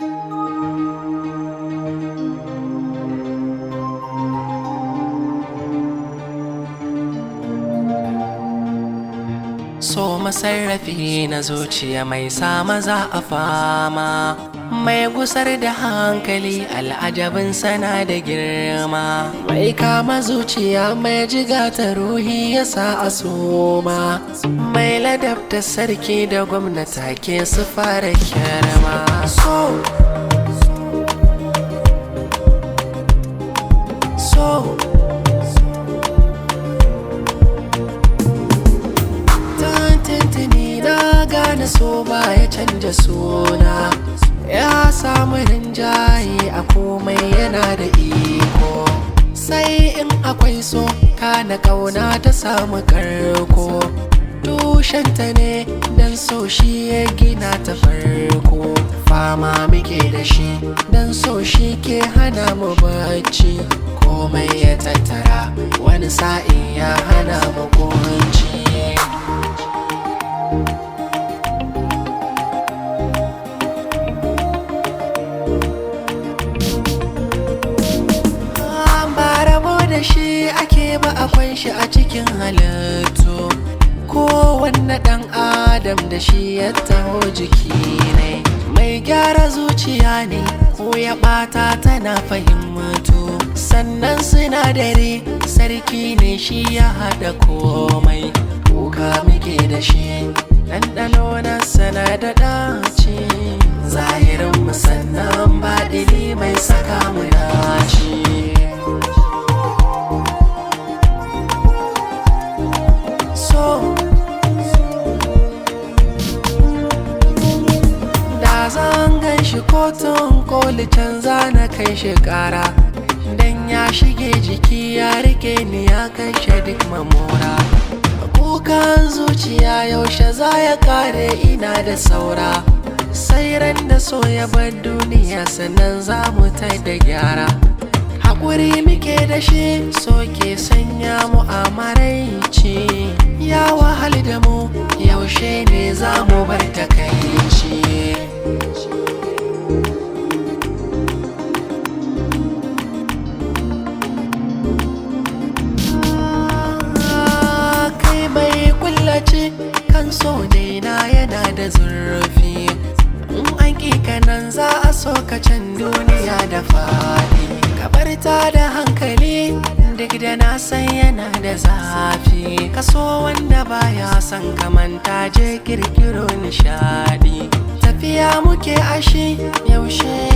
so masarrafi na zuciya mai sa maza a fama mai gusar da hankali al'ajabin sana da girma mai kama zuciya mai jiga ta ruhi ya sa a soma mai ladabta sarki da gwamnata ke su fara kyarma so so tintini na gane so ba ya canja suna ya samu rinjaye a komai yana da iko sai in akwai so kana kauna ta samu karko tushenta ne dan so shi ya gina ta farko fama muke da shi dan so shi ke hana mu bacci komai ya tattara wani sa'in ya hana mu kunci da shi ake ba akwai shi a cikin halittu kowanne ɗan adam da shi ya taho jiki ne mai gyara zuciya ne ko ya ɓata tana fahimtu sannan sinadari sarki ne shi ya haɗa komai kuka muke da shi ɗanɗano na sana da ɗaci zahirin musannan baɗini mai saka mu dace so da zan gan shi kotun koli canza na kai shi kara dan ya shige jiki ya rike ni ya kashe duk mamora kukan zuciya yaushe za ya kare ina da saura sai ran da so ya bar duniya sannan za mu ta da gyara haƙuri muke da shi so ke sanya mu a maraici ya wahal da mu yaushe ne za mu bar takaici kai mai kullace kan so daina yana da zurfi in an kanan za a so ka can duniya da faɗi kabar ta da hankali duk da na san yana da zafi kaso wanda baya son kamanta je kirkiro nishadi tafiya muke ashi yaushe